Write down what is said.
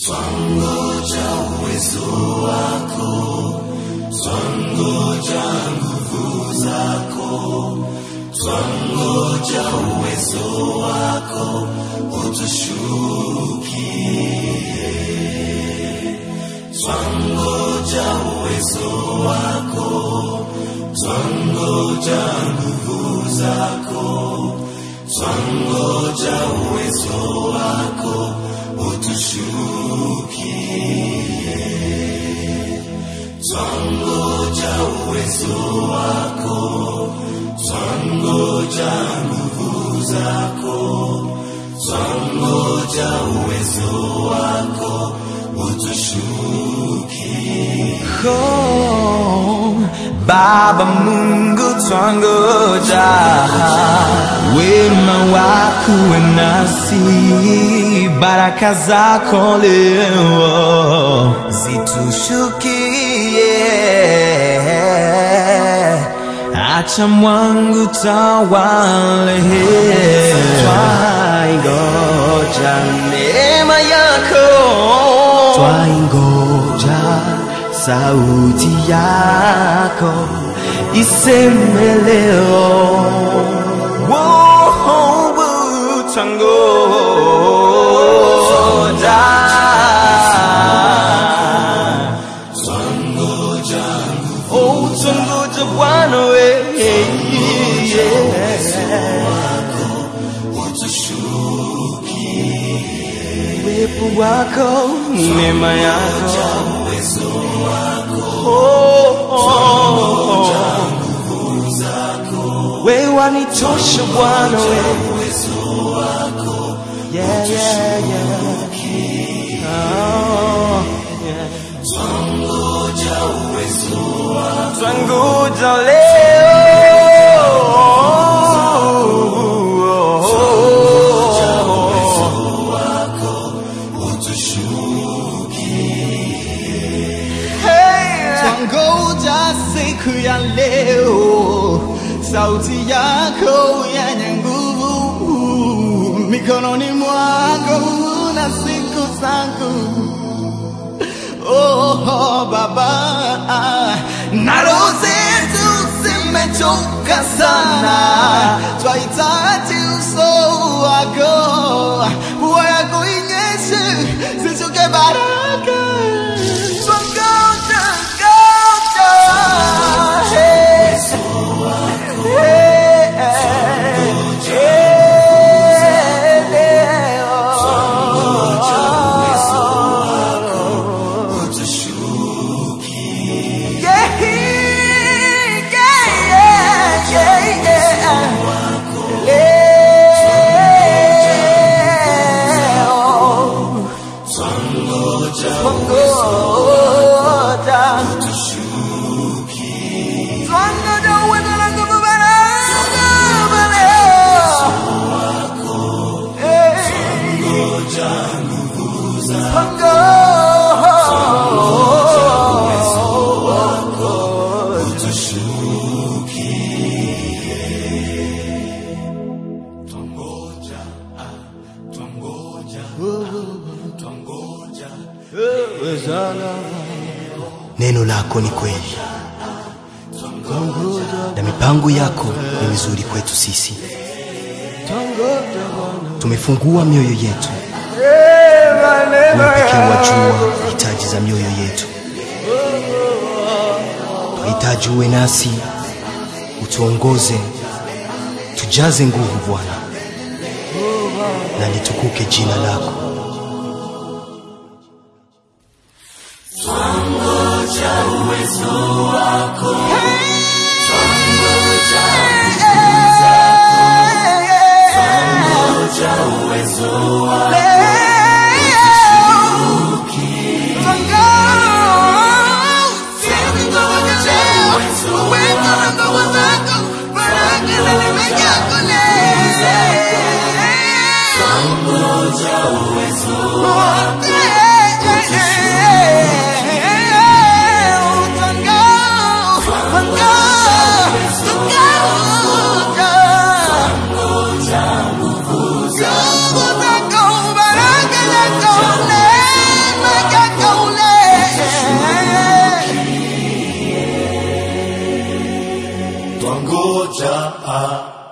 Twangoja uwezo wako, twangoja nguvu zako, twangoja uwezo wako utushukie. Twangoja uwezo wako, twangoja nguvu zako, twangoja uwezo wako utushukie. Twangoja uwezo wako, twangoja nguvu zako, twangoja uwezo wako utushukie. Oh, Baba Mungu twangoja, wema wako uwe nasi, baraka zako leo zitushukie, acha mwangu tawale, twaingoja neema yako twaingoja sauti yako iseme leo Woah, twangoja Oh, twangoja Bwana we uwepo wako neema yako Oh, oh, oh. wewe wanitosha Bwana we yeah, yeah, yeah. Oh, yeah. Twangoja leo Twangoja siku ya leo, sauti yako yenye nguvu mikononi mwako na siku zangu Oh, Baba, na roho zetu zimechoka sana, twahitaji uso wako, mvua yako inyeshe, zishuke baraka. Twangoja, ngoja, hey, hey, hey, leo. Yeah, yeah, yeah, yeah, Leo, Twangoja Twangoja, Twangoja uwezo na nguvu baraka leo. Eh, Twangoja nguvu zako, Twangoja. utushukie. Twangoja, ah, twangoja, twangoja. Neno lako ni kweli na mipango yako ni mizuri kwetu sisi. Tumefungua mioyo yetu, wewe pekee wajua hitaji za mioyo yetu. Twahitaji uwe nasi, utuongoze, tujaze nguvu Bwana, na litukuke jina lako. Twangoja uwezo wako, twangoja twangoja uwezo wako, twangoja uwezo twangoja ah,